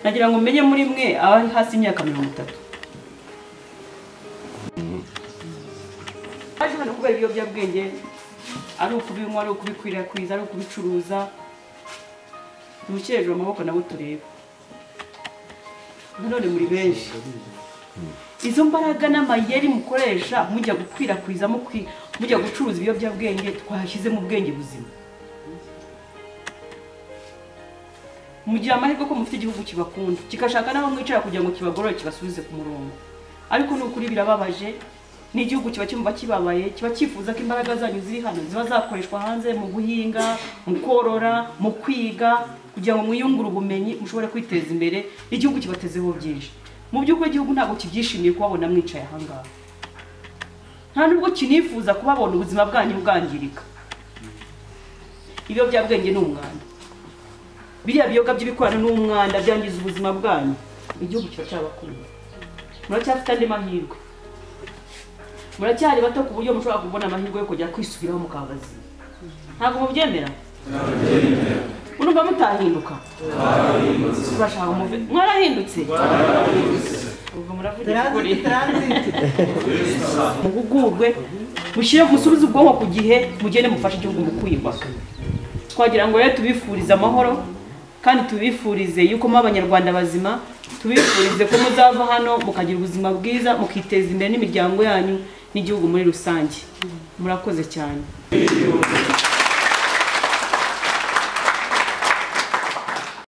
nagira ngo menye muri mwe abari hasi y'imyaka mirongo itatu baje hano kubera ibiyobyabwenge ari ukubinywa ari ukubikwirakwiza ari ukubicuruza ntimukireje amaboko nabo turebe nanone muri benshi izo mbaraga n'amayeri mukoresha mujya gukwirakwiza mujya gucuruza ibiyobyabwenge twahashyize mu bwenge buzima mugira amahirwe ko mufite igihugu kibakunda kigashaka n'aho mwicara kugira ngo kibagorore kibasubize ku murongo ariko ni ukuri birababaje n'igihugu kiba cyumva kibabaye kiba cyifuza ko imbaraga zanyu ziri hano ziba zakoreshwa hanze mu guhinga mu korora mu kwiga kugira ngo mwiyungure ubumenyi mushobore kwiteza imbere igihugu kibatezeho byinshi mu by'ukuri igihugu ntabwo kibyishimiye kubabona mwicaye ahangaha nta nubwo kinifuza kubabona ubuzima bwanyu bwangirika ibiyobyabwenge ni umwanda biriya biyoga by'ibikorano ni umwanda byangiza ubuzima bwanyu igihugu kiba cyabakunda muracyafite andi mahirwe muracyari bato ku buryo mushobora kubona amahirwe yo kujya kwisubiraho mukabazima ntabwo mubyemera urumva mutahinduka turashaka umuve mwarahindutse ubwo muravugira ukuri muhugurwe mushyire musubize ubwonko ku gihe mugende mufashe igihugu mu kwiyubaka twagira ngo rero tubifurize amahoro kandi tubifurize yuko muba abanyarwanda bazima tubifurize ko muzava hano mukagira ubuzima bwiza mukiteza imbere n'imiryango yanyu n'igihugu muri rusange murakoze cyane